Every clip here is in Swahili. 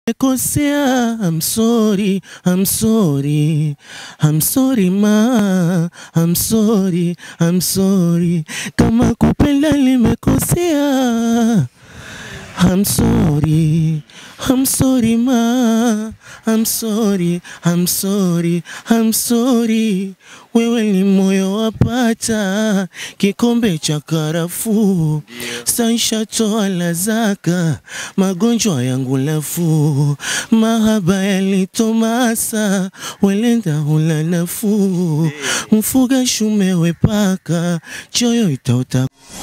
Kosea, I'm sorry, I'm sorry, I'm sorry ma, I'm sorry, I'm sorry. Kama kupenda limekosea, I'm sorry, I'm sorry ma, I'm sorry, I'm sorry, I'm sorry. Wewe ni moyo wapata kikombe cha karafuu, saisha toa la zaka, magonjwa yangu nafuu, mahaba yalitomasa, welenda hula nafuu, mfuga shume wepaka, choyo itaota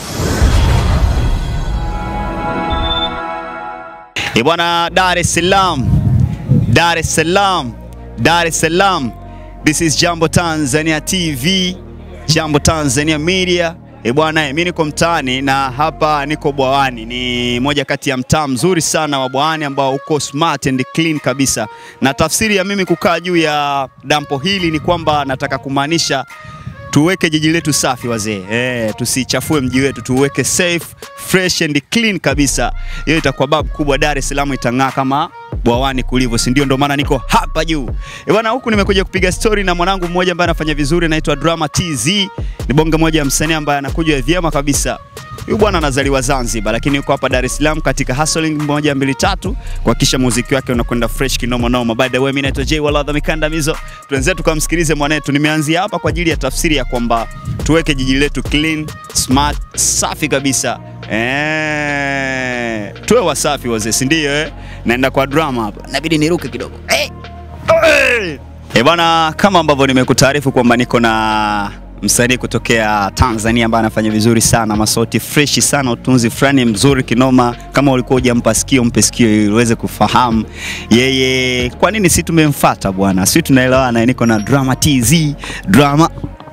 E bwana, Dar es Salaam, Dar es Salaam, Dar es Salaam. This is Jambo Tanzania TV, Jambo Tanzania Media. E bwana, mimi niko mtaani na hapa niko Bwawani. Ni moja kati ya mtaa mzuri sana wa Bwawani ambao uko smart and clean kabisa, na tafsiri ya mimi kukaa juu ya dampo hili ni kwamba nataka kumaanisha tuweke jiji letu safi wazee, eh, tusichafue mji wetu, tuweke safe, fresh and clean kabisa. Hiyo itakuwa babu kubwa, Dar es Salaam itang'aa kama Bwawani kulivyo, si ndio? Ndio maana niko hapa juu Eh bwana, huku nimekuja kupiga story na mwanangu mmoja ambaye anafanya vizuri, anaitwa Drama TZ. Ni bonge moja ya msanii ambaye anakuja vyema kabisa. Huyu bwana anazaliwa Zanzibar lakini yuko hapa Dar es Salaam katika hustling moja mbili tatu kuhakikisha muziki wake unakwenda fresh kinoma noma. By the way, mimi naitwa Jay Waladha Mikandamizo. Tuenzetu tukamsikilize mwanetu. Nimeanzia hapa kwa ajili ya tafsiri ya kwamba tuweke jiji letu clean, smart, safi kabisa. Eh, tuwe wasafi wazee, si ndio eh? Naenda kwa drama hapa. Inabidi niruke kidogo. Eh. Eh. Eh bwana, kama ambavyo nimekutaarifu kwamba niko na msanii kutokea Tanzania ambaye anafanya vizuri sana, masauti freshi sana, utunzi fulani mzuri kinoma. Kama ulikuwa hujampa sikio, mpe sikio ili uweze kufahamu yeye kwa nini si tumemfuata bwana, si tunaelewana. Niko na Drama TZ, Drama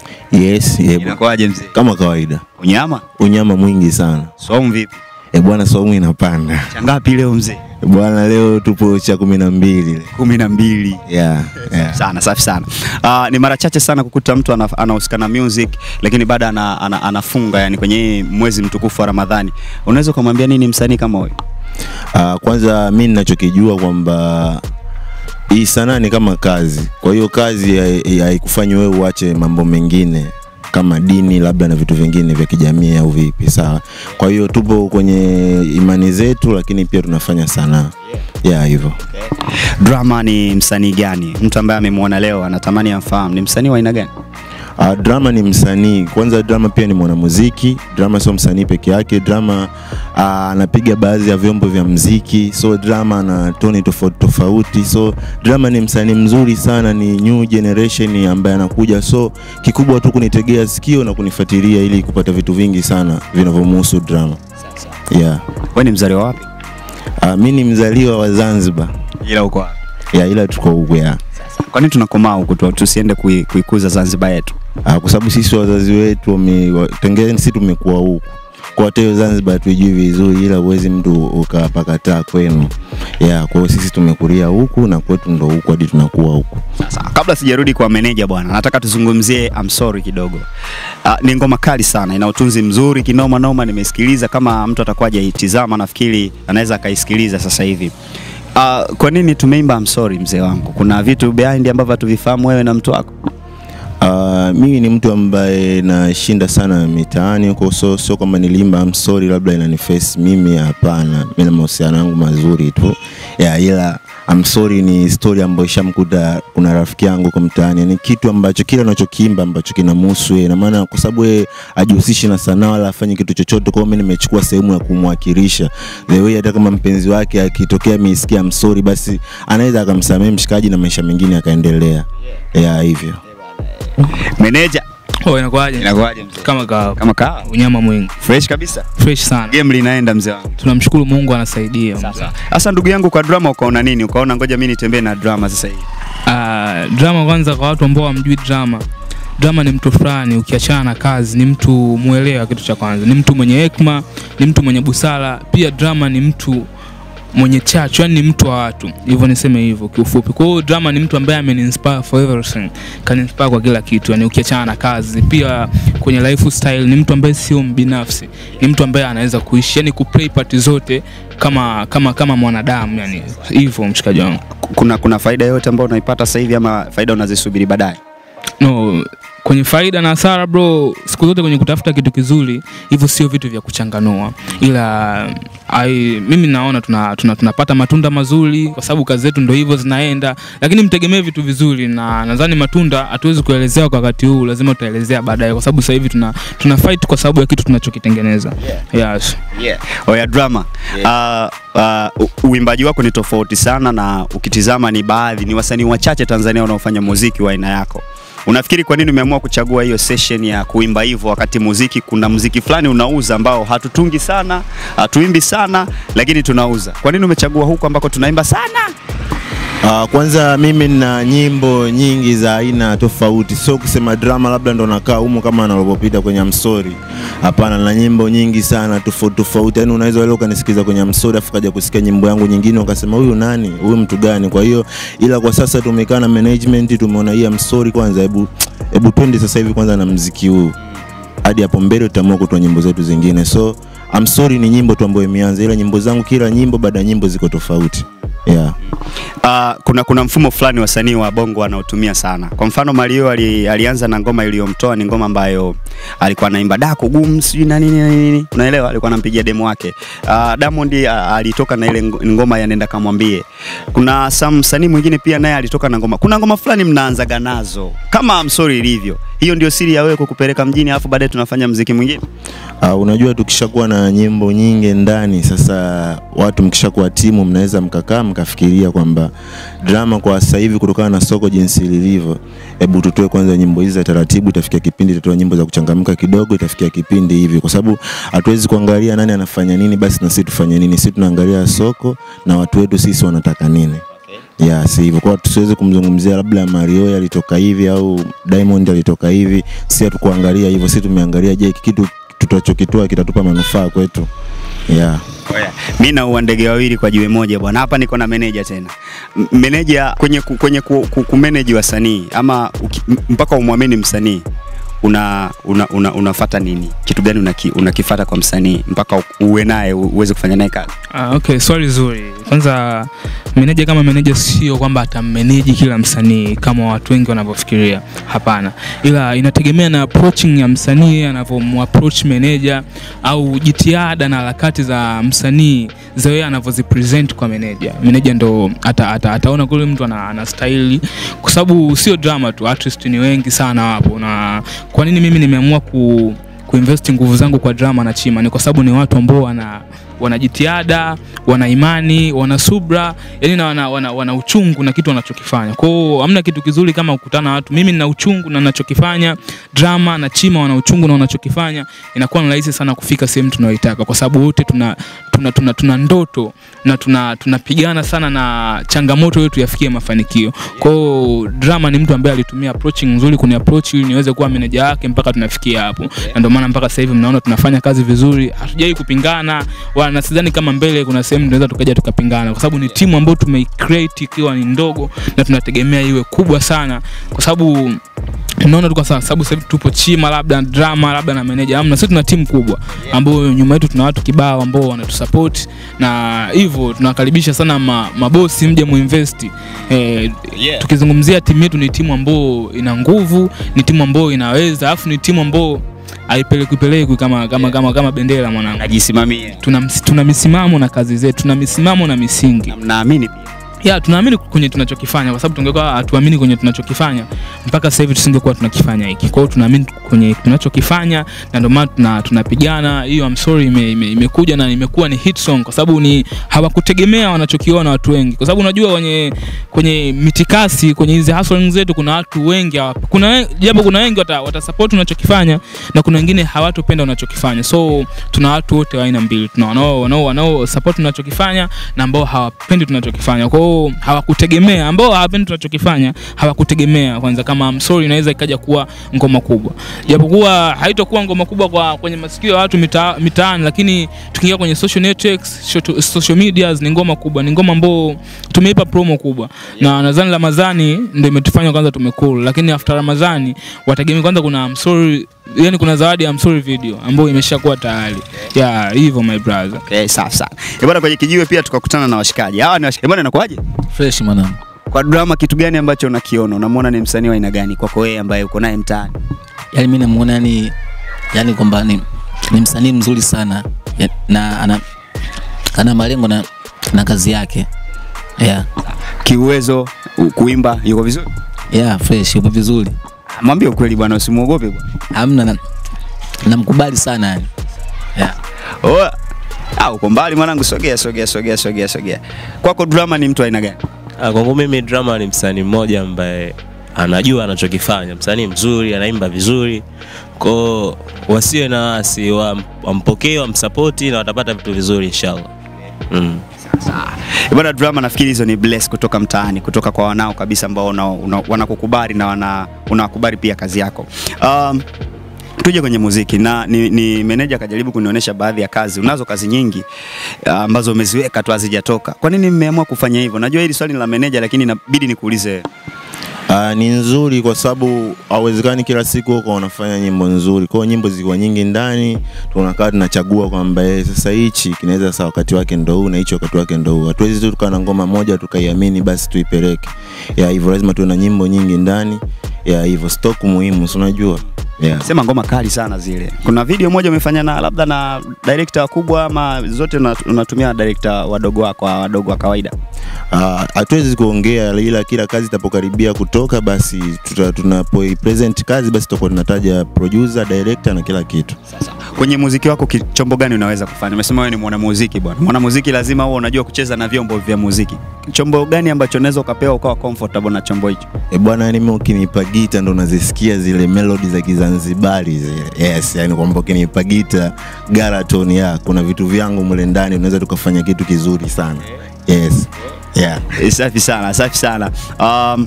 Yes, yeah, bwana. inakuwaje mzee? kama kawaida, Unyama unyama mwingi sana somu vipi? e bwana, saumu inapanda Changapi leo mzee? e bwana, leo tupo cha kumi na mbili kumi na mbili. yeah, yeah. sana safi sana. Uh, ni mara chache sana kukuta mtu ana- anahusika na music lakini bado ana, ana, anafunga yani kwenye hii mwezi mtukufu wa Ramadhani. Unaweza ukamwambia nini msanii kama huyu? Uh, kwanza mi ninachokijua kwamba hii sanaa ni kama kazi, kwa hiyo kazi hai- haikufanyi wewe uache mambo mengine kama dini labda na vitu vingine vya kijamii au vipi, sawa. Kwa hiyo tupo kwenye imani zetu, lakini pia tunafanya sanaa yeah, hivyo. Drama ni msanii gani? Mtu ambaye amemwona leo anatamani amfahamu ni msanii wa aina gani? Uh, Drama ni msanii kwanza. Drama pia ni mwanamuziki. Drama sio msanii peke yake. Drama ah, anapiga baadhi ya vyombo vya mziki, so Drama ana toni tofauti tofauti. So Drama ni msanii mzuri sana, ni new generation ambaye anakuja, so kikubwa tu kunitegea sikio na kunifuatilia ili kupata vitu vingi sana vinavyomhusu Drama. Yeah. Wewe ni mzaliwa wapi? Uh, mi ni mzaliwa wa Zanzibar. Ila uko wapi? Yeah, ila tuko huku ya. Kwa nini tunakomaa huku tu tusiende kui, kuikuza Zanzibar yetu? Ah, kwa sababu sisi wazazi wetu wame- wa- tengeni sisi tumekuwa huku kwa hata hiyo Zanzibar tuijui vizuri, ila uwezi mtu ukapakataa kwenu ya kwa hiyo sisi tumekulia huku na kwetu ndo huku hadi tunakuwa huku. Sasa kabla sijarudi kwa meneja bwana, nataka tuzungumzie I'm sorry kidogo. Uh, ni ngoma kali sana, ina utunzi mzuri kinoma noma, nimesikiliza. Kama mtu atakuwa hajaitizama, nafikiri anaweza akaisikiliza sasa hivi. Uh, kwa nini tumeimba I'm sorry mzee wangu? Kuna vitu behind ambavyo hatuvifahamu wewe na mtu wako. Uh, mimi ni mtu ambaye nashinda sana mitaani huko, so sio kwamba nilimba I'm sorry labda inaniface mimi, hapana. Mimi na mahusiano yangu mazuri tu ya, ila I'm sorry ni story ambayo ishamkuta kuna rafiki yangu kwa mtaani, ni kitu ambacho kile anachokiimba ambacho kinamhusu yeye, na maana kwa sababu yeye hajihusishi na sanaa wala afanye kitu chochote, kwa hiyo mimi nimechukua sehemu ya kumwakilisha the way, hata kama mpenzi wake akitokea misikia I'm sorry, basi anaweza akamsamehe mshikaji na maisha mengine yakaendelea, ya hivyo. Meneja, Oh, inakuwaje? inakuwaje mzee? Kama kawa. Kama kaa Unyama mwingi. fresh kabisa. Fresh sana. Game linaenda mzee wangu. Tunamshukuru Mungu anasaidia. Sasa sasa, ndugu yangu, kwa drama ukaona nini? Ukaona ngoja mimi nitembee na drama sasa hivi. Ah, drama kwanza kwa watu ambao hamjui drama. Drama ni mtu fulani ukiachana na kazi, ni mtu mwelewa kitu cha kwanza. Ni mtu mwenye hekima, ni mtu mwenye busara. Pia drama ni mtu mwenye chachu, yani ni mtu wa watu, hivyo niseme hivyo kiufupi. Kwa hiyo Drama ni mtu ambaye ameninspire for everything, kaninspire kwa kila kitu, yani ukiachana na kazi, pia kwenye lifestyle ni mtu ambaye sio mbinafsi, ni mtu ambaye anaweza kuishi, yani kuplay part zote kama kama kama mwanadamu, yani hivyo mshikaji wangu. Kuna kuna faida yoyote ambayo unaipata sasa hivi ama faida unazisubiri baadaye? no kwenye faida na hasara bro siku zote kwenye kutafuta kitu kizuri hivyo sio vitu vya kuchanganua ila ai, mimi naona tuna, tuna, tunapata matunda mazuri kwa sababu kazi zetu ndo hivyo zinaenda lakini mtegemee vitu vizuri na nadhani matunda hatuwezi kuelezea kwa wakati huu lazima tutaelezea baadaye kwa sababu sasa hivi tuna, tuna fight kwa sababu ya kitu tunachokitengeneza yes. Yeah. Oya drama. Uh, uh, u- uimbaji wako ni tofauti sana na ukitizama ni baadhi ni wasanii wachache Tanzania wanaofanya muziki wa aina yako. Unafikiri kwa nini umeamua kuchagua hiyo session ya kuimba hivyo wakati muziki kuna muziki fulani unauza ambao hatutungi sana, hatuimbi sana lakini tunauza. Kwa nini umechagua huku ambako tunaimba sana? Uh, kwanza mimi nina nyimbo nyingi za aina tofauti, sio kusema drama labda ndo nakaa humo kama nalopopita kwenye amsori. Hapana, na nyimbo nyingi sana tofauti tofauti, yani unaweza leo ukanisikiza kwenye amsori afu kaja kusikia nyimbo yangu nyingine ukasema huyu nani, huyu mtu gani? Kwa hiyo ila kwa sasa tumekaa na management, tumeona hii amsori kwanza, hebu hebu twende sasa hivi kwanza na mziki huu hadi hapo mbele tutaamua kutoa nyimbo zetu zingine. So I'm sorry ni nyimbo tu ambayo imeanza, ila nyimbo zangu kila nyimbo baada ya nyimbo ziko tofauti yeah. Uh, kuna kuna mfumo fulani wasanii wa bongo wanaotumia sana. Kwa mfano Mario ali, alianza na ngoma iliyomtoa ni ngoma ambayo alikuwa anaimba dako gumu sijui na nini na nini, unaelewa, alikuwa anampigia demo wake. Uh, Diamond uh, alitoka na ile ng- ngoma ya nenda kamwambie. Kuna some msanii mwingine pia naye alitoka na ngoma. Kuna ngoma fulani mnaanzaga nazo kama I'm sorry ilivyo. Hiyo ndio siri ya wewe kukupeleka mjini alafu baadaye tunafanya mziki mwingine. Uh, unajua tukishakuwa na nyimbo nyingi ndani, sasa watu mkishakuwa timu, mnaweza mkakaa mkafikiria kwamba drama kwa sasa hivi kutokana na soko jinsi lilivyo, hebu tutoe kwanza nyimbo hizi za taratibu, itafikia kipindi tutoe nyimbo za kuchangamka kidogo, itafikia kipindi hivi, kwa sababu hatuwezi kuangalia nani anafanya nini, basi na sisi tufanye nini. Sisi tunaangalia soko na watu wetu sisi wanataka nini ya si hivyo kwa tusiweze kumzungumzia labda Mario alitoka hivi au Diamond alitoka hivi, si hatukuangalia hivyo, si tumeangalia je, hiki kitu tutachokitoa kitatupa manufaa kwetu yeah. Oya, mi naua ndege wawili kwa jiwe moja bwana. Hapa niko na meneja tena. M- Meneja kwenye ku, kwenye ku, ku, kumanage wasanii ama uki, m- mpaka umwamini msanii una, una, una, unafata nini? Kitu gani unaki, unakifata kwa msanii mpaka u- uwe naye u- uweze kufanya naye kazi? Ah, okay, swali zuri. Kwanza meneja kama meneja sio kwamba atammeneji kila msanii kama watu wengi wanavyofikiria. Hapana, ila inategemea na approaching ya msanii anavyomapproach meneja au jitihada na harakati za msanii za yeye anavyozipresent kwa meneja. Meneja ndo ata, ata, ataona kule mtu ana, ana staili, kwa sababu sio drama tu, artist ni wengi sana wapo. Na kwa nini mimi nimeamua ku kuinvest nguvu zangu kwa drama na chima ni kwa sababu ni watu ambao wana wana jitihada, wana imani, wana subra, yani na wana, wana, wana uchungu na kitu wanachokifanya. Kwa hiyo hamna kitu kizuri kama kukutana na watu. Mimi nina uchungu na ninachokifanya, drama na chima wana uchungu na wanachokifanya, inakuwa ni rahisi sana kufika sehemu tunayoitaka kwa sababu wote tuna tuna, tuna, tuna ndoto na tuna tunapigana sana na changamoto yetu yafikie mafanikio. Kwa hiyo drama ni mtu ambaye alitumia approaching nzuri kuni approach ili niweze kuwa meneja yake mpaka tunafikia hapo, na ndio maana mpaka sasa hivi mnaona tunafanya kazi vizuri, hatujai kupingana wala na sidhani kama mbele kuna sehemu tunaweza tukaja tukapingana, kwa sababu ni timu ambayo tumeicreate ikiwa ni ndogo na tunategemea iwe kubwa sana, kwa sababu naona tu kwa sa- sababu sasa hivi tupo chima labda drama labda na meneja amna, sisi tuna timu kubwa ambayo nyuma yetu tuna watu kibao ambao wanatusupport na hivyo tunakaribisha sana ma, mabosi mje muinvest eh, Yeah. tukizungumzia timu yetu ni timu ambayo ina nguvu, ni timu ambayo inaweza, alafu ni timu ambayo haipelekwi pelekwi kama, kama, kama, kama bendera mwanangu Najisimamia. tuna, ms- tuna misimamo na kazi zetu, tuna misimamo na misingi Na mnaamini pia. ya tunaamini kwenye tunachokifanya, kwa sababu tungekuwa hatuamini kwenye tunachokifanya mpaka sasa hivi tusingekuwa tunakifanya hiki. Kwa hiyo tunaamini kwenye tunachokifanya na ndio maana tuna, tunapigana. Hiyo I'm sorry ime, ime, imekuja na imekuwa ni hit song kwa sababu ni hawakutegemea wanachokiona watu wengi, kwa sababu unajua kwenye kwenye mitikasi kwenye hizi hustling zetu kuna watu wengi hawa- kuna we- japo kuna wengi wata, wata support unachokifanya na kuna wengine hawatopenda unachokifanya, so tuna watu wote wa aina mbili, tuna wanao wanao wanao support tunachokifanya na ambao hawapendi tunachokifanya. Kwa hiyo ambao hawakutegemea, ambao hawapendi tunachokifanya, hawakutegemea kwanza kama I'm sorry inaweza ikaja kuwa ngoma kubwa, japokuwa haitokuwa ngoma kubwa kwa kwenye masikio ya watu mita, mitaani, lakini tukiingia kwenye social networks, shoto- social medias ni ngoma kubwa, ni ngoma ambao tumeipa promo kubwa, na nadhani Ramadhani ndio imetufanya kwanza tumekul, lakini after Ramadhani wategemea kwanza kuna I'm sorry, yani kuna zawadi ya I'm sorry video ambayo imeshakuwa tayari ya hivyo my brother. Okay, safi sana. Eh, bwana kwenye kijiwe pia tukakutana na washikaji. Hawa ni washikaji. Eh, bwana inakuwaje? fresh mwanangu. Kwa drama kitu gani ambacho unakiona? Unamwona ni msanii wa aina gani kwako wewe ambaye uko naye mtaani? Yani mimi namuona yani, yani kwamba ni, ni msanii mzuri sana ya, na ana, ana malengo na, na kazi yake yeah. Kiuwezo, u- kuimba yuko vizuri? Yeah, fresh yupo vizuri, Mwambie ukweli bwana, usimuogope bwana. hamna na- namkubali sana yani yeah. Oh, ah, uko mbali mwanangu, sogea sogea sogea sogea sogea. Kwako drama ni mtu aina gani? Ah, Kwangu mimi drama ni msanii mmoja ambaye anajua anachokifanya, msanii mzuri, anaimba vizuri, kwao wasiwe na wasi, wam- wampokee, wamsapoti na watapata vitu vizuri inshallah. Mm. Eh, Bwana drama, nafikiri hizo ni bless kutoka mtaani, kutoka kwa wanao kabisa ambao una- una- wanakukubali na wana, unawakubali pia kazi yako. Um, tuje kwenye muziki na ni, ni meneja akajaribu kunionyesha baadhi ya kazi. Unazo kazi nyingi ah, ambazo umeziweka tu hazijatoka. Kwa nini mmeamua kufanya hivyo? Najua hili swali ni la meneja, lakini inabidi nikuulize. Uh, ni nzuri kwa sababu hauwezekani kila siku huko unafanya nyimbo nzuri. Kwa hiyo nyimbo ziko nyingi ndani, tunakaa tunachagua kwamba eh, sasa hichi kinaweza sasa wakati wake ndo huu na hichi wakati wake ndo huu. Hatuwezi tu tukaa na ngoma moja tukaiamini basi tuipeleke. Ya hivyo lazima tuwe na nyimbo nyingi ndani. Ya hivyo stock muhimu, si unajua? Yeah. Sema ngoma kali sana zile. Kuna video moja umefanya na labda na director wakubwa ama zote una- unatumia director wadogo wako wadogo wa kawaida? Ah, hatuwezi kuongea ila kila kazi itapokaribia kutoka basi tuta- tunapoipresent kazi basi tutakuwa tunataja producer, director na kila kitu. Kwenye muziki wako ki- chombo gani unaweza kufanya? Umesema wewe ni mwanamuziki bwana. Mwanamuziki lazima uwe unajua kucheza na vyombo vya muziki. Chombo gani ambacho unaweza ukapewa ukawa comfortable na chombo hicho? E bwana, yani mimi ukinipa gita ndo nazisikia zile melody za Kizanzibari zile. Yes, yani kwamba ukinipa gita Garaton ya kuna vitu vyangu mule ndani unaweza tukafanya kitu kizuri sana. Yes. Yeah. Eh, Safi sana, safi sana. Um,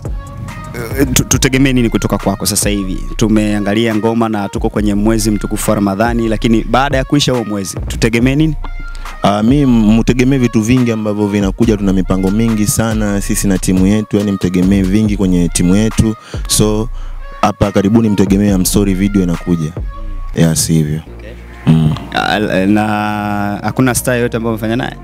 eh, tu- tutegemee nini kutoka kwako sasa hivi? Tumeangalia ngoma na tuko kwenye mwezi mtukufu wa Ramadhani, lakini baada ya kuisha huo mwezi tutegemee nini? Uh, mi mtegemee vitu vingi ambavyo vinakuja, tuna mipango mingi sana sisi na timu yetu, yani mtegemee vingi kwenye timu yetu. So hapa karibuni mtegemee I'm sorry video inakuja. Yes, hivyo. Mm. Ah, Na hakuna star yote ambayo umefanya naye?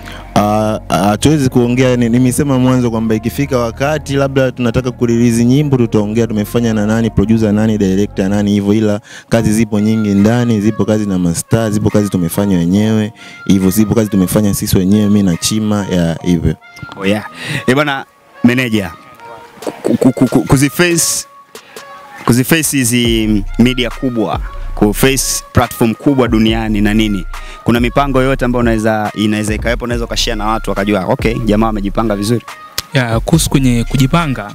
Ah, ah, hatuwezi kuongea ni- nimesema mwanzo kwamba ikifika wakati labda tunataka kurelease nyimbo tutaongea tumefanya na nani producer nani director nani hivyo ila kazi zipo nyingi ndani zipo kazi na mastaa zipo kazi tumefanya wenyewe hivyo zipo kazi tumefanya sisi wenyewe mi na chima ya hivyo Oh yeah. Eh bwana meneja ku- ku- ku- ku- kuziface kuziface hizi media kubwa kuface platform kubwa duniani na nini kuna mipango yoyote ambayo unaweza inaweza ikawepo unaweza ukashare na watu wakajua okay jamaa wamejipanga vizuri ya kuhusu kwenye kujipanga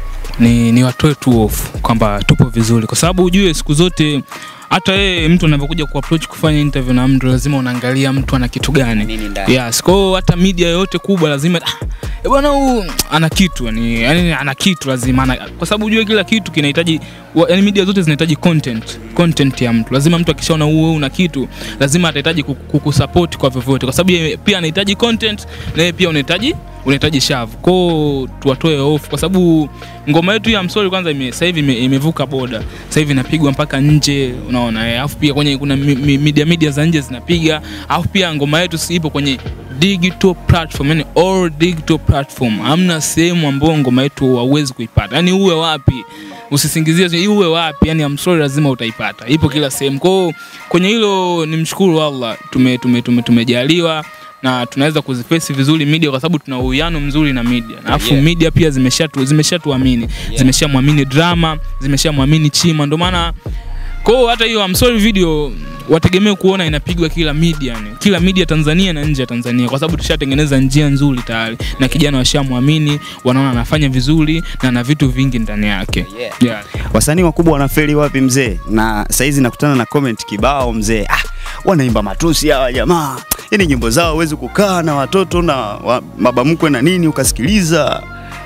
ni, ni watoe tu hofu kwamba tupo vizuri, kwa sababu ujue siku zote hata yeye mtu anavyokuja kuapproach kufanya interview na mtu lazima unaangalia mtu ana kitu gani. Nini ndani? Yes, kwa hiyo hata media yoyote kubwa lazima ah, eh bwana huu ana kitu yani, yani ana kitu lazima ana, kwa sababu ujue kila kitu kinahitaji wa- yani media zote zinahitaji content content ya mtu. Lazima mtu akishaona wewe una kitu lazima atahitaji kuku- kukusupport kwa vyovyote, kwa sababu yeye pia anahitaji content na yeye pia unahitaji unahitaji shavu. Kwa hiyo tuwatoe hofu, kwa sababu ngoma yetu ya msori kwanza ime, sasa hivi ime, imevuka boda, sasa hivi inapigwa mpaka nje, unaona eh. Alafu pia kwenye kuna mi, mi, media media za nje zinapiga, alafu pia ngoma yetu si ipo kwenye digital platform, yani all digital platform. Hamna sehemu ambayo ngoma yetu hauwezi kuipata, yani uwe wapi usisingizie sio, uwe wapi, yani I'm sorry, lazima utaipata, ipo kila sehemu. Kwa hiyo kwenye hilo nimshukuru Allah, tume, tume, tume, tumejaliwa na tunaweza kuzifesi vizuri media kwa sababu tuna uwiano mzuri na media. Na Alafu Yeah. media pia zimeshatu zimeshatuamini. Zimeshamwamini drama, zimeshamwamini Chima. Ndio maana kwa hiyo hata hiyo I'm sorry video wategemee kuona inapigwa kila media yani. Kila media Tanzania na nje ya Tanzania kwa sababu tushatengeneza njia nzuri tayari na kijana washamwamini, wanaona anafanya vizuri na ana vitu vingi ndani yake. Yeah. Yeah. wasanii wakubwa wanafeli wapi mzee na saizi nakutana na comment kibao mzee ah, wanaimba matusi hawa jamaa. Yaani nyimbo zao huwezi kukaa na watoto na wa, baba mkwe na nini ukasikiliza.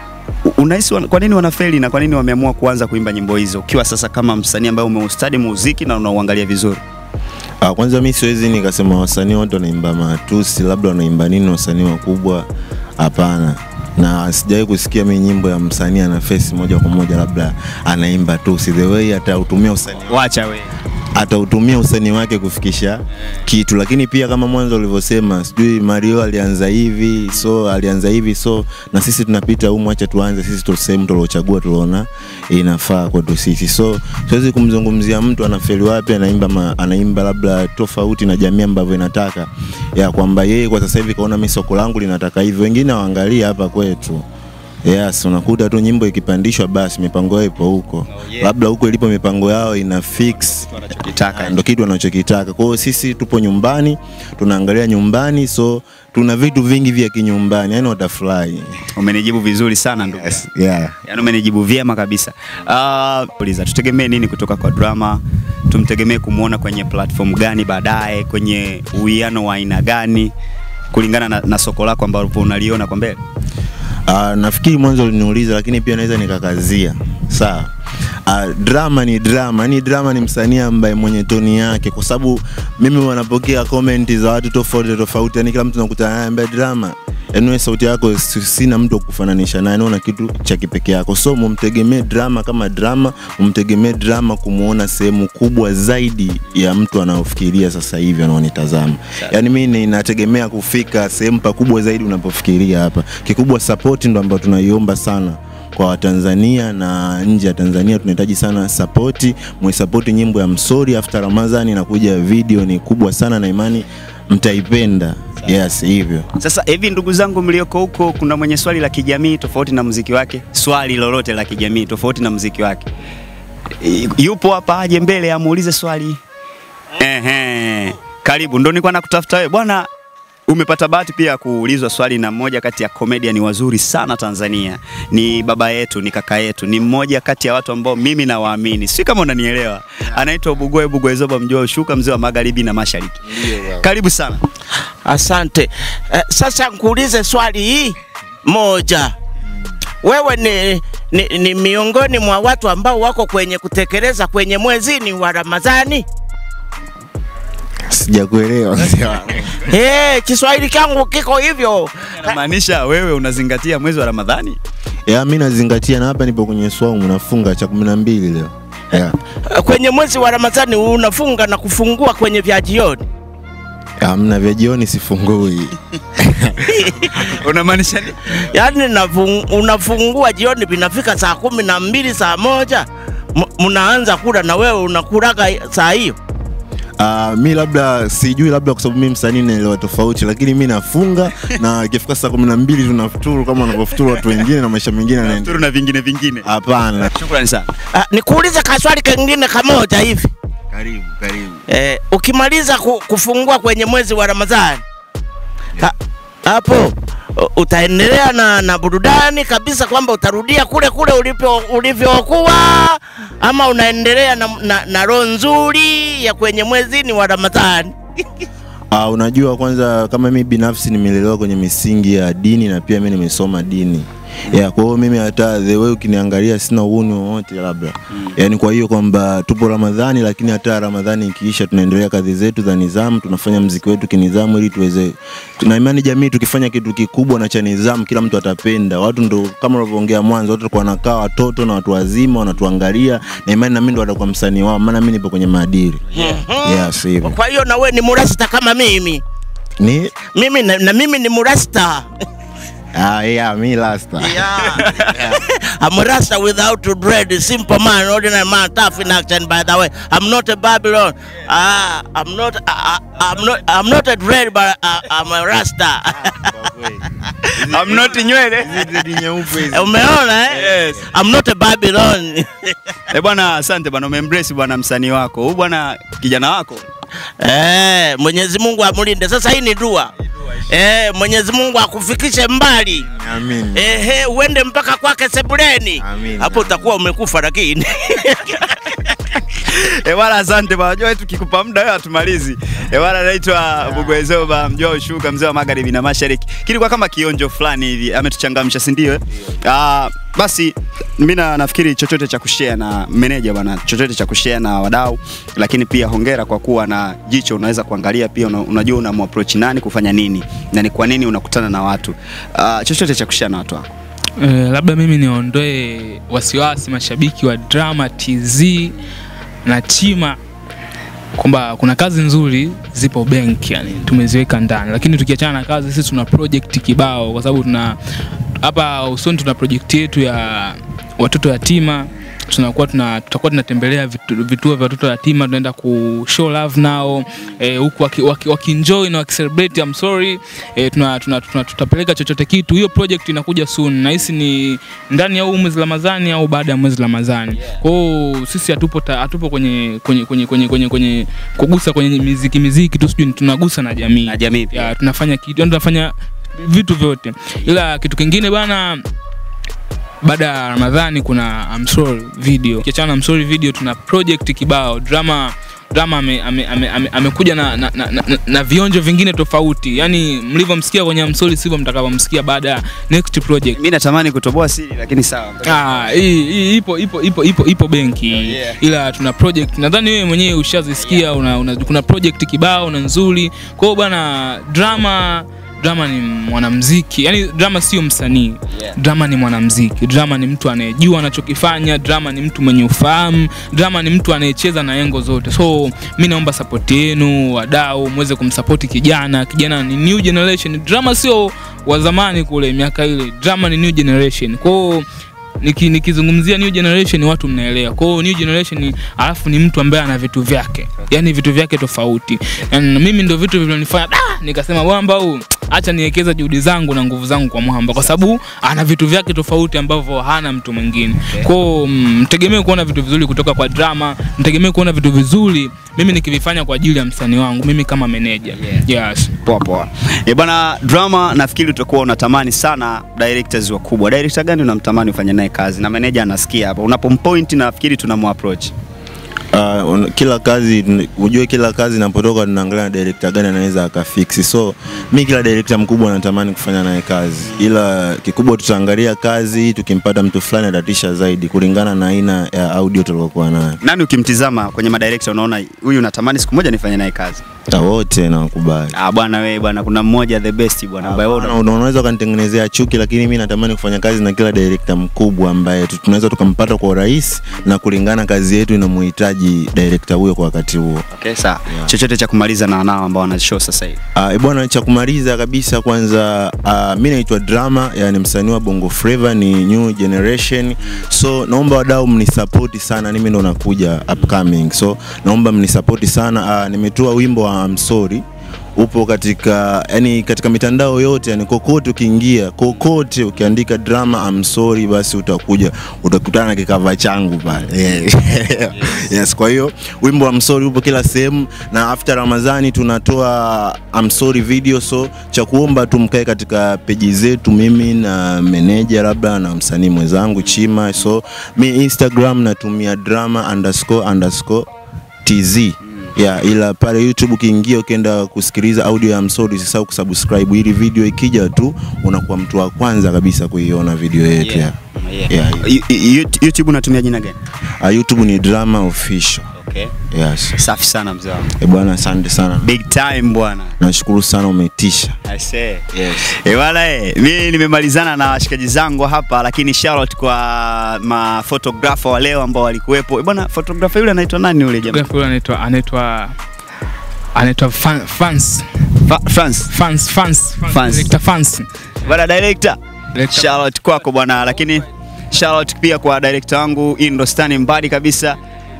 U- Unahisi wana- kwa nini wanafeli na kwa nini wameamua kuanza kuimba nyimbo hizo ukiwa sasa kama msanii ambaye umeustadi muziki na unauangalia vizuri? Ah, kwanza mi siwezi nikasema wasanii wote wanaimba matusi, labda wanaimba nini wasanii wakubwa. Hapana, na sijawahi kusikia mi nyimbo ya msanii ana face moja kwa moja labda anaimba tusi, the way atautumia usanii Wacha we. atautumia usanii wake kufikisha kitu, lakini pia kama mwanzo ulivyosema, sijui Mario alianza hivi, so alianza hivi, so na sisi tunapita humu, acha tuanze sisi tu sehemu tuliochagua, tuliona inafaa kwetu sisi. So siwezi kumzungumzia mtu anafeli wapi, anaimba ma, anaimba labda tofauti na jamii ambavyo inataka, ya kwamba yeye kwa sasa hivi kaona mimi soko langu linataka hivi, wengine waangalie hapa kwetu. Yes, unakuta tu nyimbo ikipandishwa basi mipango yao ipo huko. yeah. Labda huko ilipo mipango yao ina fix Wanachokitaka. ndo kitu wanachokitaka. Kwa hiyo sisi tupo nyumbani, tunaangalia nyumbani, so tuna vitu vingi vya kinyumbani, yani watafurahi. Umenijibu vizuri sana ndugu. Yes, yeah. Yaani umenijibu vyema kabisa. Ah, uliza tutegemee nini kutoka kwa drama? Tumtegemee kumwona kwenye platform gani baadaye, kwenye uwiano wa aina gani kulingana na, na soko lako ambalo unaliona kwa mbele? Uh, nafikiri mwanzo uliniuliza, lakini pia naweza nikakazia. Sawa. Uh, drama ni drama, yani drama ni msanii ambaye mwenye toni yake, kwa sababu mimi wanapokea comment za watu tofauti tofauti, yani kila mtu nakutana naye ambaye drama yani wewe sauti yako si- sina mtu wa kufananisha naye, naona kitu cha kipekee yako, so mumtegemee drama kama drama, mumtegemee drama kumuona sehemu kubwa zaidi ya mtu anaofikiria sasa hivi anaonitazama. Yani mimi ninategemea kufika sehemu pakubwa zaidi unapofikiria hapa. Kikubwa support ndo ambayo tunaiomba sana kwa Watanzania na nje ya Tanzania tunahitaji sana sapoti, mwisapoti nyimbo ya Msori after Ramadhani inakuja video ni kubwa sana na imani mtaipenda. Yes, hivyo. Sasa hivi ndugu zangu mlioko huko, kuna mwenye swali la kijamii tofauti na muziki wake, swali lolote la kijamii tofauti na muziki wake, I- yupo hapa, aje mbele amuulize swali. Ehe, karibu. Ndo nilikuwa nakutafuta wewe bwana. Umepata bahati pia ya kuulizwa swali na mmoja kati ya comedian wazuri sana Tanzania. Ni baba yetu, ni kaka yetu, ni mmoja kati ya watu ambao mimi nawaamini, si kama unanielewa. Anaitwa Bugwe Bugwe Zoba Mjua Ushuka, mzee wa magharibi na mashariki. Karibu sana. Asante. Eh, sasa nkuulize swali hii moja. Wewe ni, ni, ni miongoni mwa watu ambao wako kwenye kutekeleza kwenye mwezini wa Ramadhani? Sijakuelewa mzee wangu. Hey, Kiswahili changu kiko hivyo. Maanisha wewe unazingatia mwezi wa Ramadhani? Ya mimi nazingatia na hapa nipo kwenye swaumu nafunga cha 12 leo. Yeah. Eh, Kwenye mwezi wa Ramadhani unafunga na kufungua kwenye vya jioni. Hamna vya jioni sifungui. Unamaanisha nini? Yaani nafung, unafungua jioni vinafika saa kumi na mbili saa moja M- mnaanza kula na wewe unakulaga saa hiyo. Uh, mi labda sijui, labda kwa sababu mi msanii naelewa tofauti, lakini mi nafunga na ikifika saa kumi na mbili tunafuturu kama wanavyofuturu watu wengine na maisha mengine yanaendelea. Turu na vingine vingine. Hapana. Shukrani sana. Ah, nikuulize kaswali kengine kamoja hivi. Karibu, karibu. Eh, ukimaliza ku, kufungua kwenye mwezi wa Ramadhani ha, hapo u- utaendelea na, na burudani kabisa kwamba utarudia kule kule ulipo ulivyokuwa ama unaendelea na, na, na roho nzuri ya kwenye mwezini wa Ramadhani? Uh, unajua kwanza kama mi binafsi nimelelewa kwenye misingi ya dini na pia mi nimesoma dini yeah, kwa hiyo mimi hata the way ukiniangalia sina uhuni wowote labda mm. Yani kwa hiyo kwamba tupo Ramadhani, lakini hata Ramadhani ikiisha tunaendelea kazi zetu za nidhamu, tunafanya mziki wetu kinidhamu ili tuweze, tuna imani jamii tukifanya kitu kikubwa na cha nidhamu, kila mtu atapenda. Watu ndo kama ulivyoongea mwanzo, watu walikuwa wanakaa, watoto na watu wazima wanatuangalia, na imani na mimi ndo watakuwa msanii wao, maana mimi nipo kwenye maadili. Yes, hivyo Kwa hiyo na wewe ni murasta kama mimi ni mimi na, na mimi ni murasta Ah, yeah, me last time. I'm a Rasta without dread, a simple man, ordinary man, tough in action. By the way, I'm not a Babylon. Ah, I'm not. Uh, I'm not. I'm not a dread, but uh, I'm a Rasta. I'm not nywele. Umeona eh? Yes. I'm not a Babylon. Eh, bwana asante bwana umeembrace bwana msanii wako. Huyu bwana kijana wako. eh, Mwenyezi Mungu amlinde. Sasa hii ni dua. Eh, Mwenyezi Mungu akufikishe mbali. Amin. Ehe, uende mpaka kwake sebuleni. Amin. Hapo utakuwa umekufa lakini. Eh bwana, asante bwana. Unajua tukikupa muda wewe hatumalizi. Eh bwana, naitwa Bugwezoba, mjua ushuka, mzee wa magharibi na mashariki. Kilikuwa kama kionjo fulani hivi, ametuchangamsha, si ndio? eh? Ah, basi mimi na nafikiri chochote cha kushare na meneja bwana, chochote cha kushare na wadau, lakini pia hongera kwa kuwa na jicho, unaweza kuangalia pia una, unajua unamapproach nani kufanya nini na ni kwa nini unakutana na watu. Ah, chochote cha kushare na watu wako. Eh, labda mimi niondoe wasiwasi mashabiki wa Drama TZ na Chima kwamba kuna kazi nzuri zipo benki, yani tumeziweka ndani, lakini tukiachana na kazi, sisi tuna project kibao, kwa sababu tuna hapa usoni tuna project yetu ya watoto yatima tunakuwa tuna tutakuwa tunatembelea vitu, vituo vya watoto yatima, tunaenda ku show love nao eh, huku waki, waki, waki na wakicelebrate I'm sorry eh, tuna, tuna, tuna, tutapeleka chochote kitu. Hiyo project inakuja soon, nahisi ni ndani ya huu mwezi Ramadhani au baada ya mwezi Ramadhani. Kwa hiyo sisi hatupo ta- hatupo kwenye kwenye kwenye kwenye kwenye, kwenye kugusa kwenye miziki miziki tu, sijui tunagusa na jamii Na jamii pia. ya, tunafanya kitu yani tunafanya vitu vyote, ila kitu kingine bana baada ya Ramadhani kuna I'm sorry video. Kiachana na I'm sorry video, tuna project kibao drama drama amekuja ame, ame, ame, amekuja na, na, na, na, na vionjo vingine tofauti, yani mlivyomsikia kwenye I'm sorry sivyo mtakavyomsikia baada ya next project. Mimi natamani kutoboa siri lakini sawa. Ah, hii hii ipo ipo ipo ipo ipo benki yeah. ila tuna project nadhani wewe mwenyewe ushazisikia una, una, kuna project kibao na nzuri. Kwa hiyo bwana drama drama ni mwanamuziki, yani drama sio msanii Yeah. drama ni mwanamuziki, drama ni mtu anayejua anachokifanya, drama ni mtu mwenye ufahamu, drama ni mtu anayecheza na engo zote. So mi naomba support yenu wadau, muweze kumsupport kijana. Kijana ni new generation, drama sio wa zamani kule miaka ile, drama ni new generation. Kwa hiyo niki, nikizungumzia new generation watu mnaelewa. Kwa hiyo new generation alafu ni mtu ambaye ana vitu vyake, yani vitu vyake tofauti. Yani mimi ndio vitu vilivyonifanya da, nikasema mwamba huu acha niwekeza juhudi zangu na nguvu zangu kwa mwamba, kwa sababu ana vitu vyake tofauti ambavyo hana mtu mwingine. Kwa hiyo mm, mtegemee kuona vitu vizuri kutoka kwa drama, mtegemee kuona vitu vizuri mimi nikivifanya kwa ajili ya msanii wangu, mimi kama meneja. Yes. Poa poa. Eh bana, drama nafikiri utakuwa unatamani sana directors wakubwa. Director gani unamtamani ufanye naye kazi? Na manager anasikia hapa. Unapompoint nafikiri tunamapproach. Uh, un- kila kazi ujue kila kazi inapotoka tunaangalia na director gani anaweza akafiksi so mi kila director mkubwa natamani kufanya naye kazi ila kikubwa tutaangalia kazi tukimpata mtu fulani atatisha zaidi kulingana na aina ya audio tuliokuwa nayo Nani ukimtizama kwenye madirector unaona huyu natamani siku moja nifanye naye kazi? Ta wote nawakubali Ah bwana wewe bwana kuna mmoja the best bwana ambaye wewe Una- una- unaweza ukanitengenezea chuki lakini mi natamani kufanya kazi na kila director mkubwa ambaye tu- tunaweza tukampata kwa urahisi na kulingana kazi yetu inamuhitaji director huyo kwa wakati huo Okay, sawa. Chochote cha kumaliza na wanao ambao wana show sasa hivi. Uh, bwana cha kumaliza kabisa kwanza uh, mi naitwa Drama, yani msanii wa Bongo Flava ni new generation. So naomba wadau mnisapoti sana, mimi ndo nakuja upcoming. So naomba mnisapoti sana. Uh, nimetoa wimbo wa I'm sorry upo katika yani katika mitandao yote yani kokote ukiingia kokote ukiandika drama I'm sorry basi utakuja utakutana na kikava changu pale yeah. yes kwa hiyo wimbo I'm sorry upo kila sehemu na after Ramadhani tunatoa I'm sorry video so cha kuomba tu mkae katika peji zetu mimi na meneja labda na msanii mwenzangu Chima so mi Instagram natumia drama underscore underscore tz yeah, ila pale YouTube ukiingia ukienda kusikiliza audio ya Msori usisahau kusubscribe ili video ikija tu unakuwa mtu wa kwanza kabisa kuiona video yetu yeah. Yeah. Yeah. You- you- YouTube unatumia jina gani? Uh, YouTube ni Drama Official. Okay. Yes. Safi sana mzee wangu. Eh, bwana asante sana. Big time bwana. Nashukuru sana umetisha. I say. Yes. Eh, bwana eh, mimi nimemalizana na washikaji zangu hapa lakini shout out kwa ma photographer wa leo ambao walikuwepo. Eh, bwana photographer yule anaitwa nani yule jamaa? Photographer yule anaitwa anaitwa anaitwa fan, fans Fa- France. fans fans Fans. director fans Bwana director. Director. Shout out kwako bwana lakini shout out pia kwa director wangu Indostani Mbadi kabisa.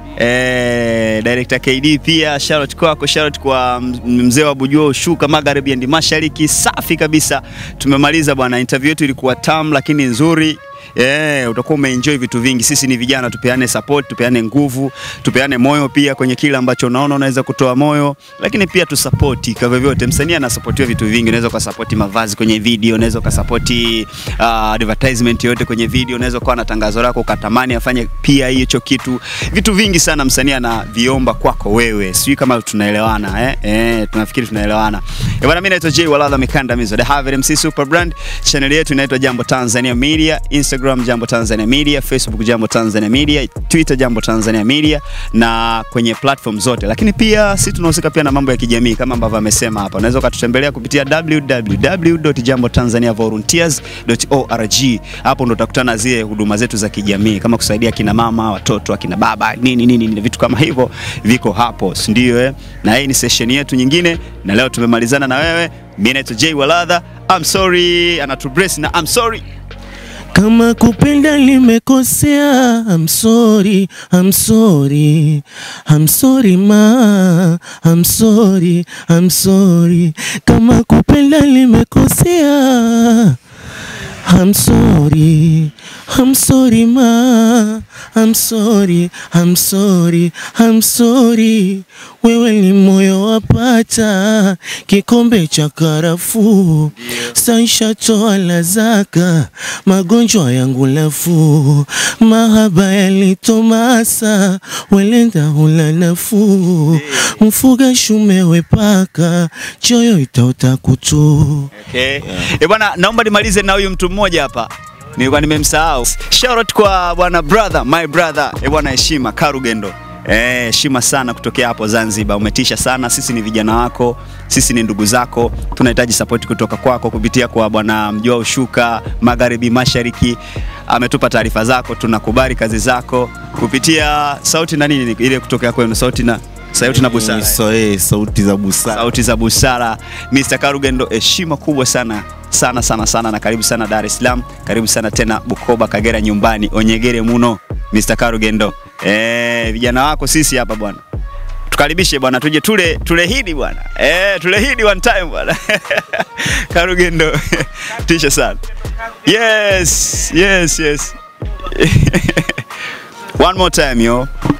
Eh, director KD pia shout out kwako, shout out kwa m- mzee wa Bujua Ushuka Magharibi and Mashariki. Safi kabisa. Tumemaliza bwana, interview yetu ilikuwa tamu lakini nzuri. Eh, utakuwa umeenjoy vitu vingi. Sisi ni vijana, tupeane support, tupeane nguvu, tupeane moyo pia kwenye kile ambacho unaona unaweza kutoa moyo, lakini pia tusapoti kwa vyovyote. Msanii anasapotiwa vitu vingi, unaweza ukasapoti mavazi kwenye video, unaweza ukasapoti uh, advertisement yote kwenye video, unaweza ukawa na tangazo lako ukatamani afanye pia hicho kitu. Vitu vingi sana msanii anaviomba kwako wewe, sijui kama tunaelewana eh? Eh, tunafikiri tunaelewana. Eh, bwana, mimi naitwa Jay Walala Mikandamizo, The Harvard MC Super Brand. Channel yetu inaitwa Jambo Tanzania Media, Instagram Jambo Tanzania Media, Facebook Jambo Tanzania Media, Twitter Jambo Tanzania Media na kwenye platform zote. Lakini pia sisi tunahusika pia na mambo ya kijamii kama ambavyo amesema hapa. Unaweza ukatutembelea kupitia www.jambotanzaniavolunteers.org. Hapo ndo utakutana na zile huduma zetu za kijamii kama kusaidia kina mama, watoto, akina baba, nini nini, nini vitu kama hivyo viko hapo, si ndio eh? Na hii ni session yetu nyingine na leo tumemalizana na wewe. Mimi naitwa Jay Waladha. I'm sorry, anatubrace na I'm sorry. Kama kupenda limekosea, I'm sorry, I'm sorry, I'm sorry ma, I'm sorry, I'm sorry. Kama kupenda limekosea, I'm sorry, I'm sorry ma, I'm sorry, I'm sorry, I'm sorry. Wewe ni moyo wapata kikombe cha karafuu, saisha toa la zaka, magonjwa yangu nafuu, mahaba yalitomasa, welenda hula nafuu, mfuga shume wepaka, choyo itaota kutu. Okay. Eh, bwana naomba nimalize na huyu mtu mmoja hapa. Nilikuwa nimemsahau. Shout out kwa bwana brother, my brother. Eh, bwana heshima Karugendo. Eh, heshima sana kutokea hapo Zanzibar. Umetisha sana. Sisi ni vijana wako, sisi ni ndugu zako. Tunahitaji support kutoka kwako kupitia kwa bwana Mjua Ushuka, Magharibi Mashariki. Ametupa taarifa zako, tunakubali kazi zako kupitia sauti na nini ile kutoka kwenu, sauti na sauti na busara. So, eh, sauti za busara. Sauti za busara. Mr. Karugendo, heshima kubwa sana sana sana sana, na karibu sana Dar es Salaam, karibu sana tena Bukoba, Kagera, nyumbani onyegere muno. Mr. Karugendo, eh, vijana wako sisi hapa bwana, tukaribishe bwana, tuje tule tule hidi bwana, eh, tule hidi one time bwana. Karugendo, tisha sana. Yes, yes, yes. One more time yo.